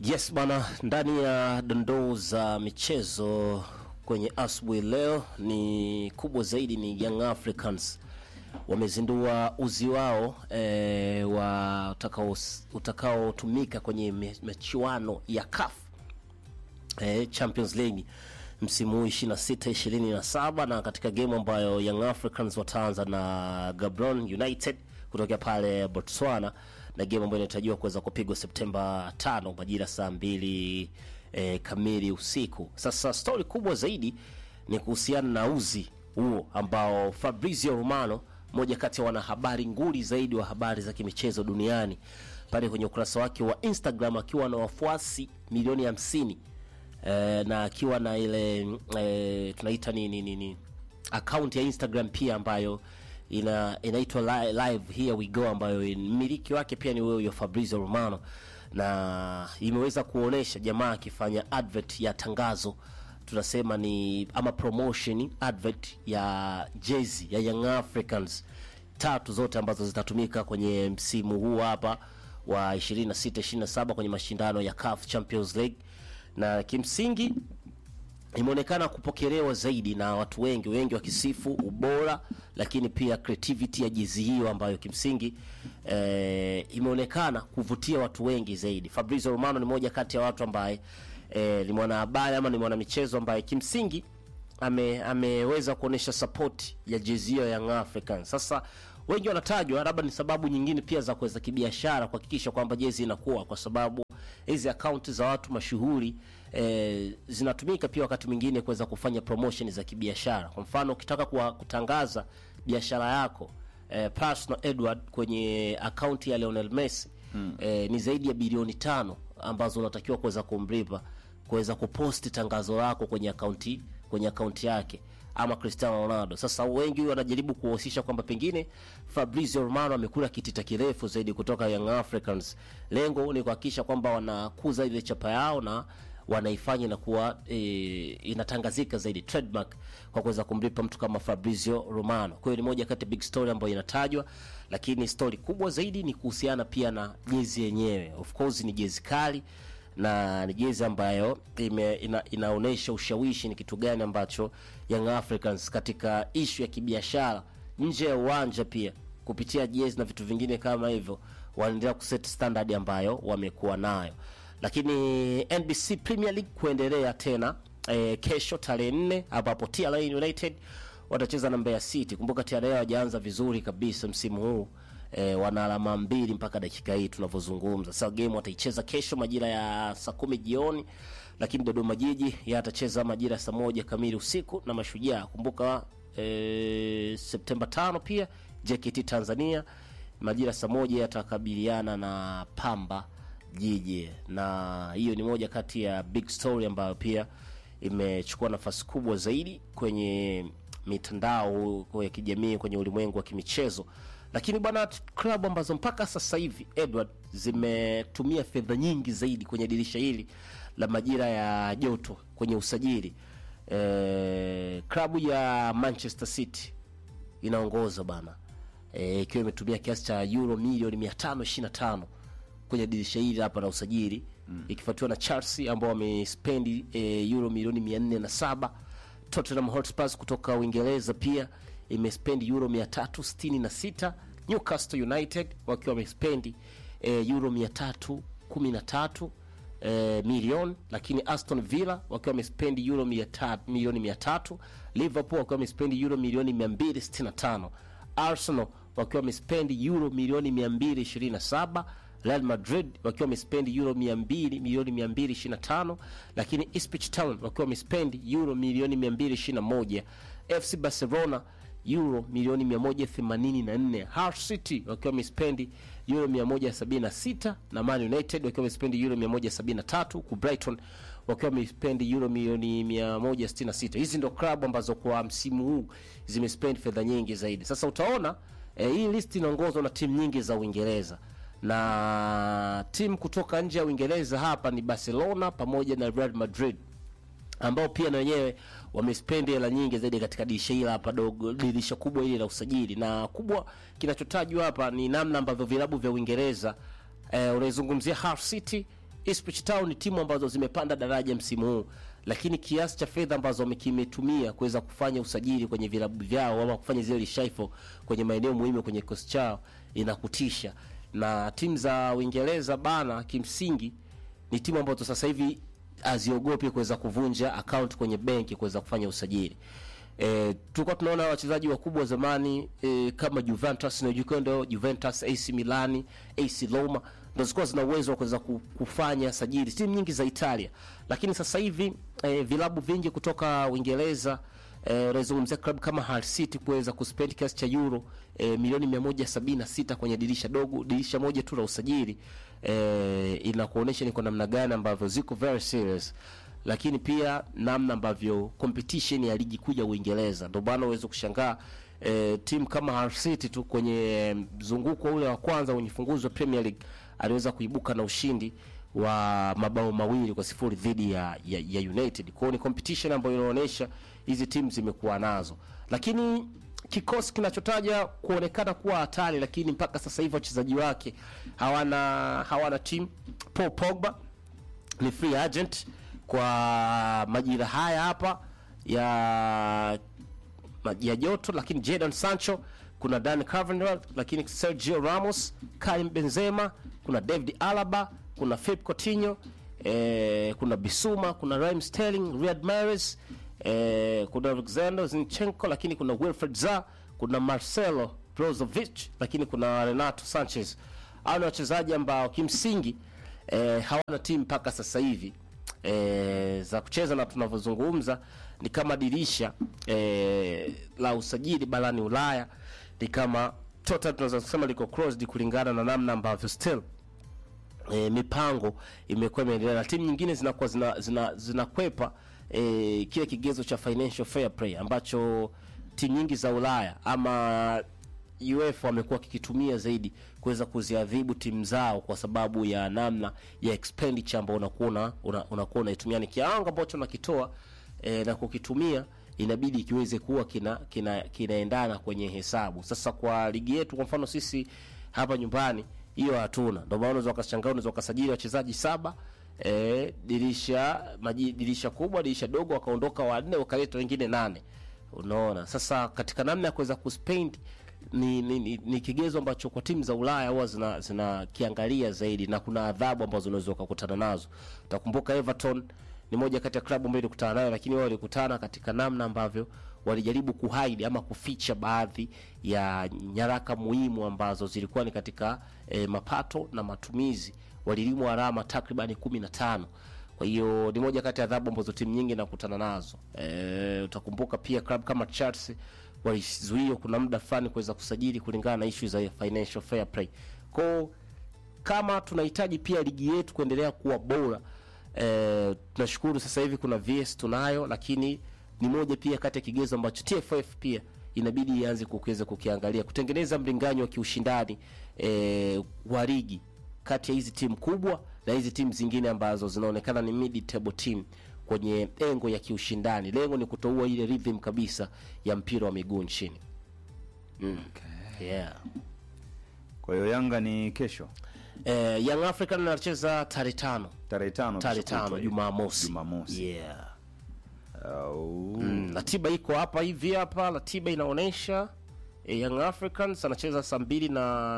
Yes bana, ndani ya dondoo za michezo kwenye asubuhi leo ni kubwa zaidi ni Young Africans wamezindua uzi wao e, wa utakao utakaotumika kwenye me- michuano ya CAF e, Champions League msimu huu 26 27 na katika game ambayo Young Africans wataanza na Gabron United kutokea pale Botswana na game ambayo inatarajiwa kuweza kupigwa Septemba 5 majira saa mbili e, kamili usiku. Sasa stori kubwa zaidi ni kuhusiana na uzi huo ambao Fabrizio Romano moja kati ya wanahabari nguli zaidi wa habari za kimichezo duniani pale kwenye ukurasa wake wa Instagram akiwa na wafuasi milioni hamsini eh, na akiwa na ile eh, tunaita nini nini account ya Instagram pia ambayo ina inaitwa li, live here we go ambayo mmiliki wake pia ni wewe huyo Fabrizio Romano na imeweza kuonesha jamaa akifanya advert ya tangazo tunasema ni ama promotion advert ya jezi ya Young Africans tatu zote ambazo zitatumika kwenye msimu huu hapa wa 26 27 kwenye mashindano ya CAF Champions League na kimsingi imeonekana kupokelewa zaidi na watu wengi wengi wakisifu ubora lakini pia creativity ya jezi hiyo ambayo kimsingi eh, imeonekana kuvutia watu wengi zaidi Fabrizio Romano ni moja kati ya watu ambaye eh, ni mwanahabari ama ni mwanamichezo ambaye kimsingi ame, ameweza kuonesha support ya jezi hiyo ya Young Africans. Sasa wengi wanatajwa labda ni sababu nyingine pia za kuweza kibiashara kuhakikisha kwamba jezi inakuwa, kwa sababu hizi akaunti za watu mashuhuri eh, zinatumika pia wakati mwingine kuweza kufanya promotion za kibiashara. Kwa mfano ukitaka kuwa, kutangaza biashara yako eh, personal Edward kwenye akaunti ya Lionel Messi mm. eh, ni zaidi ya bilioni tano ambazo unatakiwa kuweza kumlipa kuweza kuposti tangazo lako kwenye akaunti kwenye akaunti yake ama Cristiano Ronaldo. Sasa wengi wanajaribu kuhusisha kwamba pengine Fabrizio Romano amekula kitita kirefu zaidi kutoka Young Africans. Lengo ni kuhakikisha kwamba wanakuza ile chapa yao na wanaifanya inakuwa e, inatangazika zaidi trademark kwa kuweza kumlipa mtu kama Fabrizio Romano. Kwa hiyo ni moja kati ya big story ambayo inatajwa, lakini story kubwa zaidi ni kuhusiana pia na jezi yenyewe. Of course ni jezi kali na ni jezi ambayo ime, ina, inaonyesha ushawishi ni kitu gani ambacho Young Africans katika ishu ya kibiashara nje ya uwanja pia kupitia jezi na vitu vingine kama hivyo wanaendelea kuset standard ambayo wamekuwa nayo lakini NBC Premier League kuendelea tena e, kesho tarehe nne ambapo TRA United watacheza na Mbeya City. Kumbuka TRA hawajaanza vizuri kabisa msimu huu e, wana alama mbili mpaka dakika hii tunavyozungumza. Sasa game wataicheza kesho majira ya saa kumi jioni, lakini Dodoma Jiji yeye atacheza majira ya saa moja kamili usiku na Mashujaa. Kumbuka e, Septemba tano pia JKT Tanzania majira saa moja yatakabiliana na Pamba Jiji, na hiyo ni moja kati ya big story ambayo pia imechukua nafasi kubwa zaidi kwenye mitandao ya kijamii kwenye ulimwengu wa kimichezo lakini bwana klabu ambazo mpaka sasa hivi Edward zimetumia fedha nyingi zaidi kwenye dirisha hili la majira ya joto kwenye usajili e, klabu ya Manchester City inaongoza bana e, ikiwa imetumia kiasi cha euro milioni 525 kwenye dirisha hili hapa la usajili mm. ikifuatiwa na Chelsea ambao wamespendi e, euro milioni 407 Tottenham Hotspur kutoka Uingereza pia imespendi euro 366 Newcastle United wakiwa wamespendi e, euro 313 e, milioni lakini Aston Villa wakiwa wamespendi euro 100 milioni 300 Liverpool wakiwa wamespendi euro milioni 265 Arsenal wakiwa wamespendi euro milioni 227 Real Madrid wakiwa wamespendi euro 200 milioni 225 lakini Ipswich Town wakiwa wamespendi euro milioni 221 FC Barcelona euro milioni 184 Hull City wakiwa wamespendi euro 176 na Man United wakiwa wamespendi euro 173 ku Brighton wakiwa wamespendi euro milioni 166 hizi ndo klabu ambazo kwa msimu huu zimespendi fedha nyingi zaidi sasa utaona eh, hii list inaongozwa na timu nyingi za Uingereza na timu kutoka nje ya Uingereza hapa ni Barcelona pamoja na Real Madrid ambao pia na wenyewe wamespendi hela nyingi zaidi katika dirisha hili hapa dogo, dirisha kubwa hili la usajili. Na kubwa kinachotajwa hapa ni namna ambavyo vilabu vya Uingereza eh, unaizungumzia Hull City Ipswich Town ni timu ambazo zimepanda daraja msimu huu, lakini kiasi cha fedha ambazo wamekimetumia kuweza kufanya usajili kwenye vilabu vyao ama kufanya zile reshuffle kwenye maeneo muhimu kwenye kikosi chao inakutisha. Na timu za Uingereza bana, kimsingi ni timu ambazo sasa hivi haziogopi kuweza kuvunja account kwenye benki kuweza kufanya usajili. E, tulikuwa tunaona wachezaji wakubwa wa zamani e, kama Juventus na Jukondo, Juventus, AC Milan, AC Roma ndo zilikuwa zina uwezo wa kuweza ku- kufanya sajili timu nyingi za Italia, lakini sasa hivi e, vilabu vingi kutoka Uingereza eh, unazungumzia klabu kama Hull City kuweza kuspend kiasi cha euro eh, milioni 176 kwenye dirisha dogo, dirisha moja tu la usajili eh, inakuonyesha ni kwa namna gani ambavyo ziko very serious, lakini pia namna ambavyo competition ya ligi kuu ya Uingereza, ndio maana uweze kushangaa eh, timu kama Hull City tu kwenye mzunguko ule wa kwanza wenye funguzi wa Premier League aliweza kuibuka na ushindi wa mabao mawili kwa sifuri dhidi ya, ya, ya United. Kwa hiyo ni competition ambayo inaonyesha hizi timu zimekuwa nazo, lakini kikosi kinachotaja kuonekana kuwa hatari, lakini mpaka sasa hivi wachezaji wake hawana hawana timu. Paul Pogba ni free agent kwa majira haya hapa ya ya joto, lakini Jadon Sancho, kuna Dan Carvajal, lakini Sergio Ramos, Karim Benzema, kuna David Alaba, kuna Philippe Coutinho, eh, kuna Bisuma, kuna Raheem Sterling, Riyad Mahrez, eh, kuna Alexander Zinchenko, lakini kuna Wilfred Zaha, kuna Marcelo Brozovic, lakini kuna Renato Sanchez. Hao ni wachezaji ambao kimsingi eh, hawana timu mpaka sasa hivi e, za kucheza na tunavyozungumza ni kama dirisha e, la usajili barani Ulaya ni kama total tunaweza kusema liko closed kulingana na namna ambavyo still e, mipango imekuwa imeendelea na timu nyingine zinakuwa zina, zina, zinakwepa e, kile kigezo cha financial fair play ambacho timu nyingi za Ulaya ama UEFA wamekuwa kikitumia zaidi kuweza kuziadhibu timu zao kwa sababu ya namna ya expenditure ambao unakuwa una- una- unakuwa unaitumia ni kiwango ambacho unakitoa e, na kukitumia inabidi kiweze kuwa kina kina kinaendana kwenye hesabu. Sasa kwa ligi yetu, kwa mfano sisi hapa nyumbani hiyo hatuna, ndio maana unaweza ukashangaa, unaweza ukasajili wachezaji saba e, dirisha maji, dirisha kubwa, dirisha dogo, wakaondoka wanne, wakaleta wengine nane. Unaona, sasa katika namna ya kuweza kuspend ni, ni, ni, ni kigezo ambacho kwa timu za Ulaya huwa zina zinakiangalia zaidi, na kuna adhabu ambazo unaweza ukakutana nazo. Utakumbuka Everton ni moja kati ya klabu ambayo ilikutana nayo, lakini wao walikutana katika namna ambavyo walijaribu kuhide ama kuficha baadhi ya nyaraka muhimu ambazo zilikuwa ni katika eh, mapato na matumizi. Walilimwa alama takribani kumi na tano. Kwa hiyo ni moja kati ya adhabu ambazo timu nyingi nakutana nazo. E, utakumbuka pia klabu kama Chelsea walizuiwa kuna muda fulani kuweza kusajili kulingana na issue za financial fair play. Kwa kama tunahitaji pia ligi yetu kuendelea kuwa bora e, tunashukuru sasa hivi kuna VS tunayo, lakini ni moja pia kati ya kigezo ambacho TFF pia inabidi ianze kukiweza kukiangalia kutengeneza mlinganyo wa kiushindani e, wa ligi kati ya hizi timu kubwa na hizi timu zingine ambazo zinaonekana ni mid table team kwenye engo ya kiushindani. Lengo ni kutoua ile rhythm kabisa ya mpira wa miguu nchini. Okay. Yeah. Kwa hiyo Yanga ni kesho Eh, Young African anacheza tarehe tano tarehe tano tarehe kesho kutwa tano hiyo. Jumamosi. Jumamosi. Yeah. Au- Mm, ratiba iko hapa hivi hapa, ratiba inaonyesha eh, Young Africans anacheza saa mbili na